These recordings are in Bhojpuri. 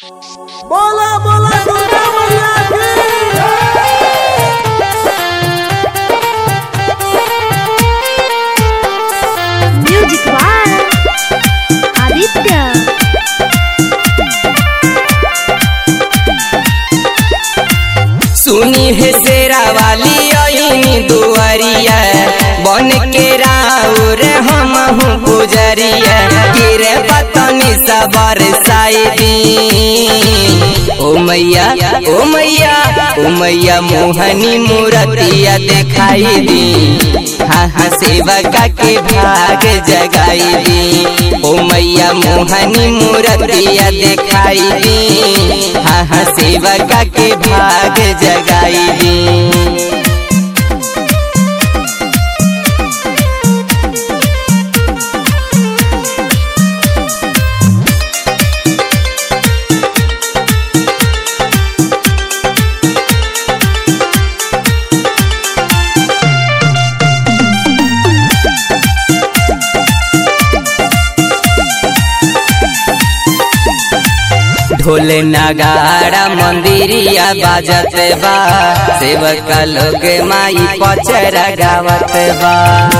बोला बोला दुर्गा मैया म्यूजिक बाय आदित्य सुनी है शेरा वाली ओइनी दुआरिया बन के राउर हम हूँ पुजरिया गिरे पतनी सबर साइदी ओ मैया ओ मैया ओ मैया मोहनी मूर्तिया दिखाई दी हाँ हाँ सेवका के भाग जगाई दी ओ मैया मोहनी मूर्तिया दिखाई दी हाँ हाँ सेवका के भाग जगाई दी ढोल नगाड़ा मंदिरिया बाजत बा सेवक लोग माई पचरा गावत बा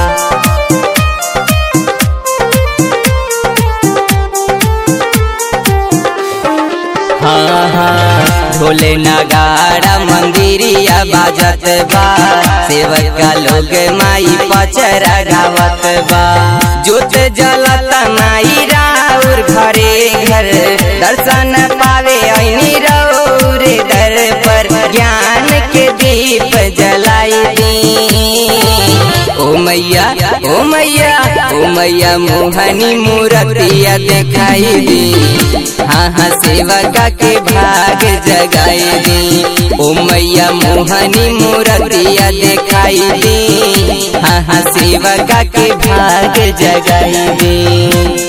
हाँ हाँ ढोल नगाड़ा मंदिरिया बाजत बा सेवक लोग माई पचरा गावत बा जोत जलत माई राउर घरे घर दर्शन पावे ऐनी रौर दर पर ज्ञान के दीप जलाई दी ओ मैया ओ मैया ओ मैया मोहनी मूर्तिया दिखाई दी हाँ हाँ सेवका के भाग जगाई दी ओ मैया मोहनी मूर्तिया दिखाई दी हाँ हाँ सेवका के भाग जगाई दी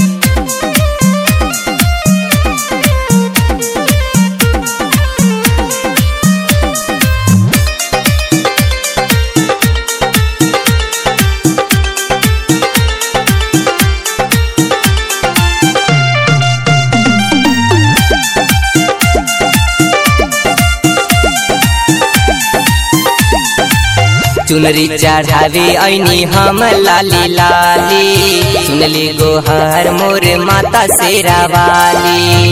चुनरी चढ़ावे ऐनी हम लाली लाली सुनली गोहर मोर माता शेरा वाली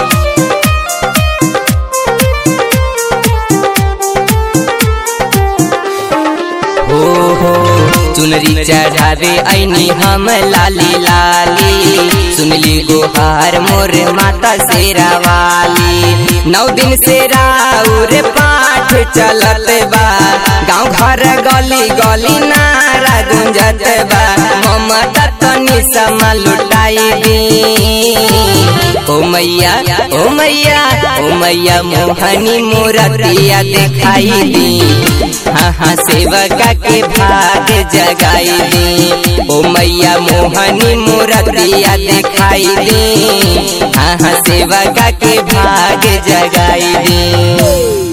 हो हो चुनरी चढ़ावे ऐनी हम लाली लाली सुनली गोहार मोर माता शेरा वाली नौ दिन से राउर पाठ चलत बा गाँव घर गली गली नारा गुंजत बा ममता तनी समा लुटाई दी ओ मैया ओ मैया ओ मैया मोहनी मूर्तिया दिखाई दी हाँ हाँ सेवका के भाग जगाई दी ओ मैया मोहनी मूर्तिया दिखाई दी हाँ हाँ सेवका के भाग जगाई दी